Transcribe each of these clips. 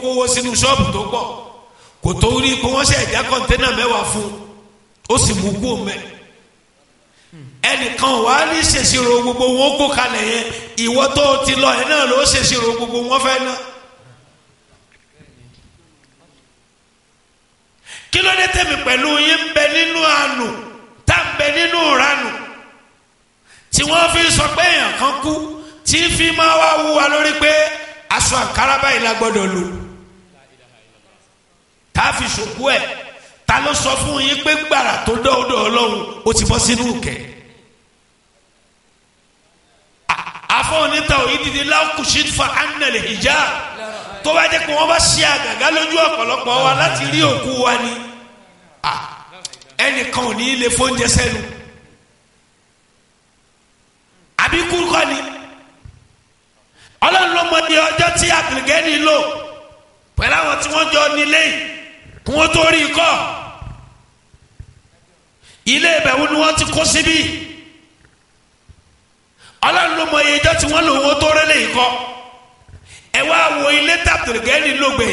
kówó sínú ṣọ́ọ̀bù tó pọ̀ kò tó rí pé wọ́n ṣe ẹ̀já kọ́ńténà mẹ́wàá fún un ó sì mú kú mẹ́ ẹnìkan wà á ní ṣèṣirò gbogbo wọn kó kalẹ̀ yẹn ìwọ tó o ti lọ ẹ̀ náà ló ṣèṣirò gbogbo wọn fẹ́ ná. kí ló dé tẹ̀mí pẹ̀lú yín ń bẹ nínú àánú tá ń bẹ nínú ìranù tí wọ́n fi sọ pé èèyàn kan kú tí fi máa wá wú wa lórí pé aṣọ àǹkárá báyìí la gbọ́dọ̀ lò tá a fi ṣòkú ẹ̀ ta ló sọ fún yín pé gbàrà tó dọ́ọ̀dọ̀ ọlọ́run ó ti bọ́ sínú kẹ̀ afọ́nìta òyìnbí lákùsí fa anàlẹ̀ ìjà tó bá jẹ́ pé wọ́n bá ṣe àgàgà lójú ọ̀pọ̀lọpọ̀ wa láti rí òkú wa ni ẹnìkan ò ní í lè fóúnjẹ sẹ́nu àbí kúrúkọ ni ọlọ́run ló mọ ní ọjọ́ tí àbìlgẹ́ni lò pẹ̀lú àwọn tí wọ́n jọ nílé yìí kí wọ́n tó rí i kọ́ ilé ìbẹ̀wò ni wọ́n ti kó síbí ọlọ́run ló mọ iye ọjọ́ tí wọ́n lò wọ́n tó rẹ́lẹ̀ yìí kọ́ ẹ wá wo ilé tàbílgẹ́ni lògbè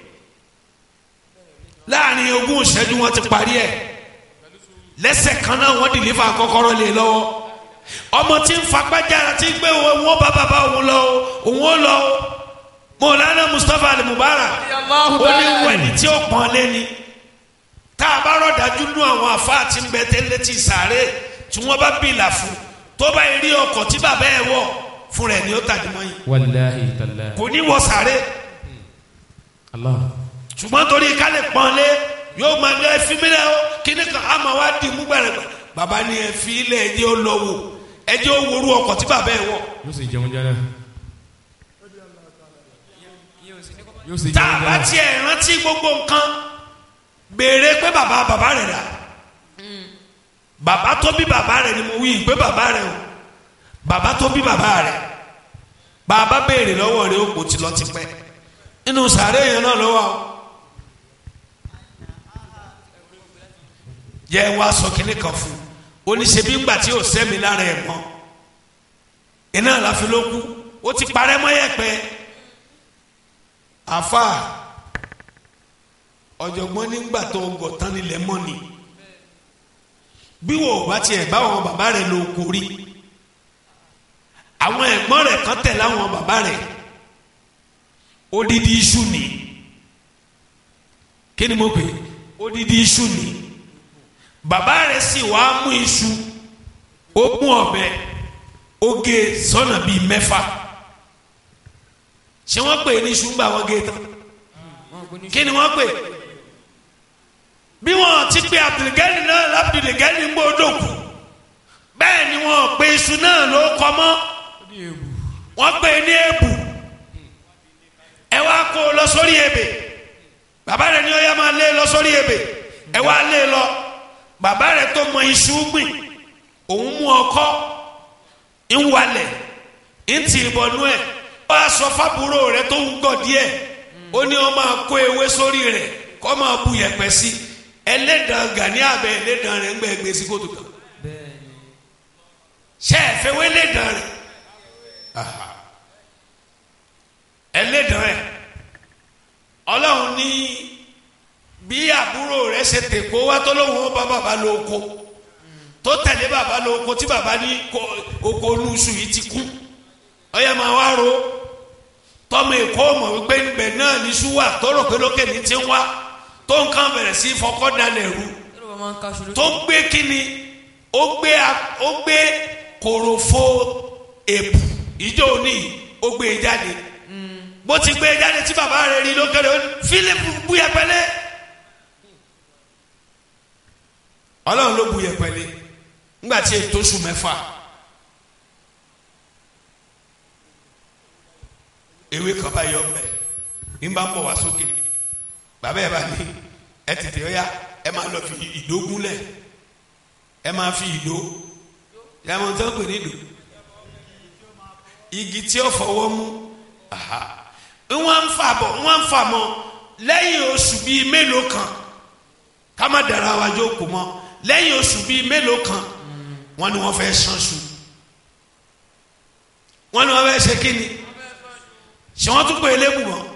láàrin ogún ìṣẹ́jú wọn ti parí ẹ̀ lẹ́sẹ̀ kan náà wọ́n dìlífà kọ́kọ́rọ́ lé lọ́wọ́ ọmọ tí ń fagbájára tí ń gbé wọn bá bàbá òun lọ òun ó lọ mọ̀lánà mustapha alimubarak ó ní wẹ̀ni tí ó pọ́n lẹ́ni tá a bá rọ̀dájú nú àwọn àfáà tí ń bẹ tẹ́lẹ̀ tí sàárè tí wọ́n bá bìlà fún tó bá rí ọkọ̀ tí bàbá ẹ̀ wọ̀ fún rẹ̀ ni ó tàdí mọ́ yìí wàláhi tàlá. kò ní wọ sàárè Allah. ṣùgbọ́n torí ká lè pọ́n lé yóò máa lé ẹfí mílẹ̀ ó kíní kan á máa wá dì mú gbẹ̀rẹ̀ bàbá ni ẹfí ilẹ̀ ẹjẹ́ ó lọ wò ẹjẹ́ ó worú ọkọ̀ tí bàbá ẹ̀ wọ̀ yóò sì jẹun jẹ náà. yóò sì tá a jẹun jẹ bá náà. tiẹ̀ rántí gbogbo nǹkan béèrè pé bàbá bàbá rẹ̀ rà bàbá tó bí bàbá rẹ̀ ni mo wí pé bàbá rẹ̀ o bàbá tó bí bàbá rẹ̀ bàbá béèrè lọ́wọ́ rẹ̀ ó kò ti lọ ti pẹ́ nínú sàárè yẹn náà lọ́wọ́ o yẹ wá sọ kínní kan fún un oníṣẹ́bí ńgbà tí ò sẹ́mi lára ẹ̀ mọ́ iná àlàfi ló kú ó ti parẹ́ mọ́ yẹ̀pẹ̀ àfa ọ̀jọ̀gbọ́n nígbà tó gọ̀ tán nílẹ̀ mọ́ ni bí wò ó bá tiẹ̀ bá àwọn bàbá rẹ̀ lò kó rí àwọn ẹ̀gbọ́n rẹ̀ kan tẹ̀lé àwọn bàbá rẹ̀ odidi iṣu ni kí ni mo pè é odidi iṣu ni bàbá rẹ̀ sì wá mú iṣu ó mú ọ̀bẹ ó gé sọ́nà bíi mẹ́fà ṣé wọ́n pè é ní iṣu ńgbà wọ́n gé tán kí ni wọ́n pè é bí wọ́n ti pe abdulgani náà labdulgani ń gbọ́dọ̀ kù bẹ́ẹ̀ ni wọ́n pe iṣu náà ló kọ́ mọ́ wọ́n pè é ní èbù ẹ wá kó o lọ sórí ebè bàbá rẹ̀ ni ó yá máa lé lọ sórí ebè ẹ wá lé lọ bàbá rẹ̀ tó mọ iṣu gbìn òun mú ọkọ́ ń walẹ̀ ń tì í bọnú ẹ̀ ó wá sọ fábúrò rẹ̀ tó ń gọ̀ díẹ̀ ó ní ó máa kó ewé sórí rẹ̀ kó máa bu yẹ̀pẹ̀ sí ẹlẹ́dàn gani abẹ ẹlẹ́dàn rẹ̀ ń gbẹ gbé sí kótó kan ṣe é fẹ́ wé ẹlẹ́dàn rẹ̀ ẹlẹ́dàn rẹ̀ ọlọ́run ní bí àbúrò rẹ̀ ṣe tèkó wá tó lóun ó bá bàbá lóko tó tẹ̀lé bàbá lóko tí bàbá ní ko- oko olúṣù yìí ti kú ọyẹ máa wá ro tọmọ èkó mọ̀ wípé níbẹ̀ náà ní ṣúwà tó rò pé lókè ní ti ń wá tó nǹkan bẹ̀rẹ̀ sí fọkọ́ dalẹ̀ rú tó gbé kíni ó gbé a- ó gbé kòròfo èpù ìjọ òní ó gbé e jáde bó ti gbé e jáde tí bàbá rẹ̀ rí lókèrè ó ní Fílípù bú yẹpẹlẹ Ọlọ́run ló bu yẹpẹlẹ ńgbà tí ètò oṣù mẹ́fà ewé kan bá yọ ọbẹ ní bá ń bọ̀ wá sókè bàbá ẹ bá ní ẹ tètè ọyá ẹ máa lọ fi ìdó gúnlẹ̀ ẹ máa fi ìdó ẹ máa tó ń pè ní ìdó igi tí ó fọwọ́ mú aha wọ́n ń fà bọ̀ wọ́n ń fà mọ́ lẹ́yìn oṣù bíi mélòó kan ká má dara wa jókòó mọ́ lẹ́yìn oṣù bíi mélòó kan wọ́n ní wọ́n fẹ́ sanṣu wọ́n ní wọ́n fẹ́ ṣe kí ni ṣé wọ́n tún pè é lébù mọ́